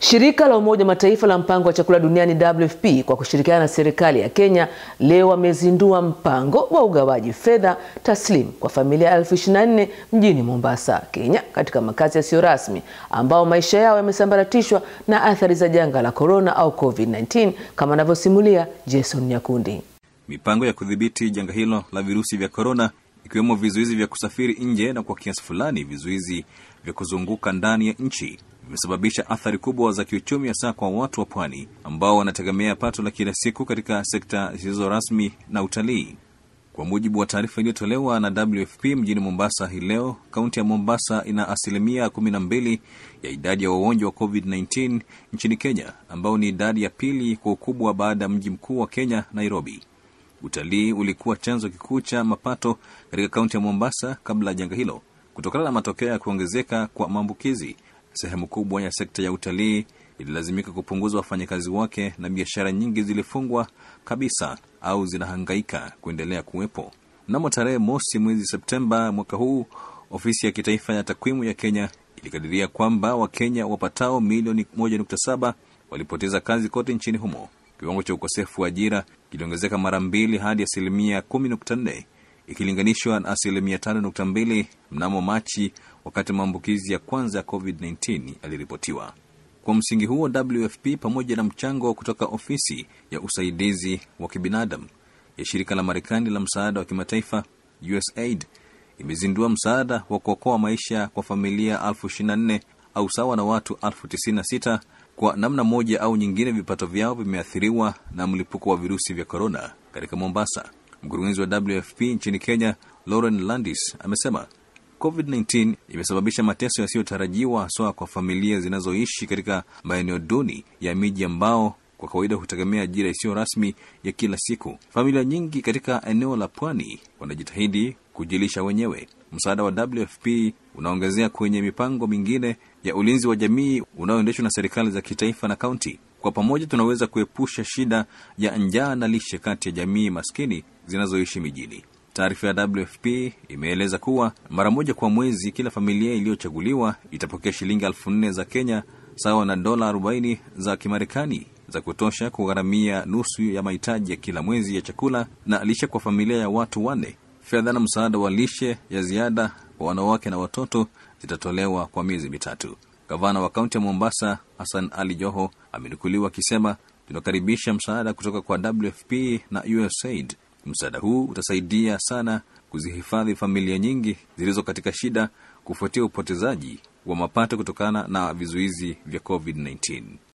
Shirika la Umoja wa Mataifa la mpango wa chakula duniani WFP kwa kushirikiana na serikali ya Kenya leo wamezindua mpango wa ugawaji fedha taslim kwa familia elfu ishirini na nne mjini Mombasa, Kenya, katika makazi yasiyo rasmi ambao maisha yao yamesambaratishwa na athari za janga la korona au COVID-19 kama anavyosimulia Jason Nyakundi. Mipango ya kudhibiti janga hilo la virusi vya korona ikiwemo vizuizi vya kusafiri nje na kwa kiasi fulani vizuizi vya kuzunguka ndani ya nchi vimesababisha athari kubwa za kiuchumi, hasa kwa watu wa pwani ambao wanategemea pato la kila siku katika sekta zisizo rasmi na utalii. Kwa mujibu wa taarifa iliyotolewa na WFP mjini Mombasa hii leo, kaunti ya Mombasa ina asilimia kumi na mbili ya idadi ya wagonjwa wa COVID-19 nchini Kenya, ambao ni idadi ya pili kwa ukubwa baada ya mji mkuu wa Kenya, Nairobi. Utalii ulikuwa chanzo kikuu cha mapato katika kaunti ya Mombasa kabla ya janga hilo. Kutokana na matokeo ya kuongezeka kwa maambukizi, sehemu kubwa ya sekta ya utalii ililazimika kupunguza wafanyakazi wake na biashara nyingi zilifungwa kabisa au zinahangaika kuendelea kuwepo. Mnamo tarehe mosi mwezi Septemba mwaka huu, ofisi ya kitaifa ya takwimu ya Kenya ilikadiria kwamba Wakenya wapatao milioni 1.7 walipoteza kazi kote nchini humo. Kiwango cha ukosefu wa ajira kiliongezeka mara mbili hadi asilimia 10.4 ikilinganishwa na asilimia 5.2 mnamo Machi, wakati maambukizi ya kwanza ya COVID-19 yaliripotiwa. Kwa msingi huo, WFP pamoja na mchango kutoka ofisi ya usaidizi wa kibinadamu ya shirika la Marekani la msaada wa kimataifa USAID imezindua msaada wa kuokoa maisha kwa familia elfu ishirini na nne au sawa na watu elfu tisini na sita kwa namna moja au nyingine vipato vyao vimeathiriwa na mlipuko wa virusi vya korona katika Mombasa. Mkurugenzi wa WFP nchini Kenya, Lauren Landis, amesema COVID-19 imesababisha mateso yasiyotarajiwa haswa kwa familia zinazoishi katika maeneo duni ya miji ambao kwa kawaida hutegemea ajira isiyo rasmi ya kila siku. Familia nyingi katika eneo la pwani wanajitahidi kujilisha wenyewe. Msaada wa WFP unaongezea kwenye mipango mingine ya ulinzi wa jamii unaoendeshwa na serikali za kitaifa na kaunti. Kwa pamoja, tunaweza kuepusha shida ya njaa na lishe kati ya jamii maskini zinazoishi mijini. Taarifa ya WFP imeeleza kuwa mara moja kwa mwezi kila familia iliyochaguliwa itapokea shilingi elfu nne za Kenya sawa na dola 40 za Kimarekani za kutosha kugharamia nusu ya mahitaji ya kila mwezi ya chakula na lishe kwa familia ya watu wanne. Fedha na msaada wa lishe ya ziada kwa wanawake na watoto zitatolewa kwa miezi mitatu. Gavana wa kaunti ya Mombasa Hassan Ali Joho amenukuliwa akisema, tunakaribisha msaada kutoka kwa WFP na USAID. Msaada huu utasaidia sana kuzihifadhi familia nyingi zilizo katika shida kufuatia upotezaji wa mapato kutokana na vizuizi vya COVID-19.